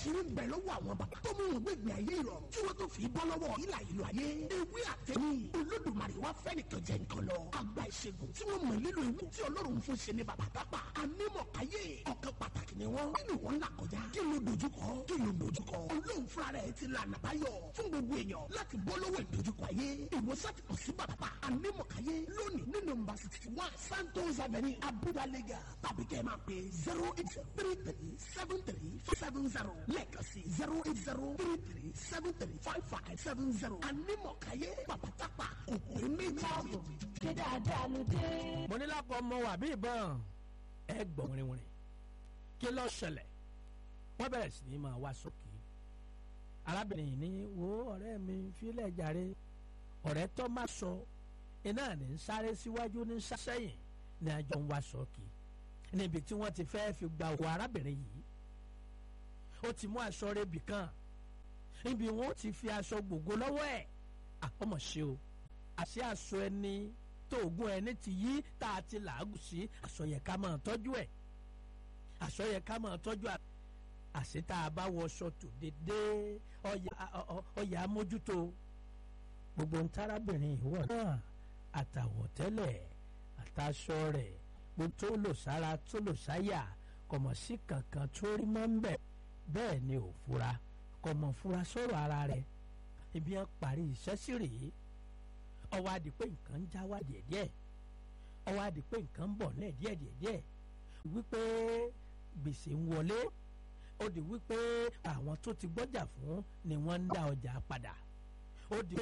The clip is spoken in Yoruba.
àṣírí ń bẹ lọ́wọ́ àwọn bàbá tó mú wọn gbẹ̀gbẹ̀ ayé ìrọ̀rùn tí wọ́n tó fi bọ́ lọ́wọ́ ìlà ìlú ayé ewé àtẹ̀mí olódùmarè wá fẹ́ nìkan jẹ nǹkan lọ àgbà ìṣègùn tí wọ́n mọ̀ nílò ewu tí ọlọ́run fún ṣe ní bàbá tápà anímọ̀káyé ọ̀kan pàtàkì ni wọ́n nínú wọn là kọjá kí ló dojúkọ kí ló dojúkọ ọlọ́run fúnra rẹ̀ ti lànà báyọ̀ fún gbogbo èèyàn láti bọ́ lọ́wọ́ ìdojúkọ ayé ìwòsàn ti kàn sí bàbá anímọ̀káyé lónìí ní nọ́mbà sixty one santos avenue abuja lega tàbí kẹ́ ẹ máa pè zero eight three three seven three seven zero lẹ́ẹ̀kan sí zero eight zero three three seven three five five seven zero anímọ̀káyé bàbá tápà òkú méjì. ṣé dáadáa ló dé. mo ní lápò ọmọ wà bí ìbọn ẹ gbọ̀n wìrìwìrì kí ló ṣẹlẹ̀ wọ́n bẹ̀rẹ̀ sí ní máa wá sókè arábìnrin yìí ní wo ọ̀rẹ́ mi fílẹ̀ jàre ọ̀rẹ́ tó má sọ iná ní ń sáré síwájú ní sẹ́yìn ní àjọ ń wá sókè níbi tí wọ́n ti fẹ́ fi gba òwò arábìnrin yìí ó ti mú aṣọ rẹ̀ bì kan níbi wọn ó ti fi aṣọ gbogbo lọ́wọ́ ẹ̀ àkọ́mọ̀ ṣe o àṣẹ aṣọ ẹni tó ògùn ẹni ti yí tá a ti làágùn sí aṣọ yẹ ká máa tọ́jú ẹ̀ aṣọ yẹ ká máa tọ́jú ẹ̀ àṣẹ tá a bá wọṣọ tó dédé ọyà amójútó gbogbo ntárábìnrin ìwọ náà àtàwọ̀tẹ́lẹ̀ àtàṣọ rẹ̀ gbogbo tó lò sára tó lò sáyà kọ̀mọ̀ sí kankan tó rí mọ́ ń bẹ̀ bẹ́ẹ̀ ni ò fura kọ̀mọ̀ fura sọ̀rọ̀ ara rẹ̀ ibi yẹn parí iṣẹ́ sí rèé ọwọ́ adi pé nǹkan ń já wá díẹ̀díẹ̀ ọwọ́ adi pé nǹkan ń bọ̀ náà díẹ̀díẹ̀díẹ̀ wípé gbèsè ń wọlé ó di wípé àwọn tó ti gbọ́jà fún ni wọ́n ń dá ọjà padà ó di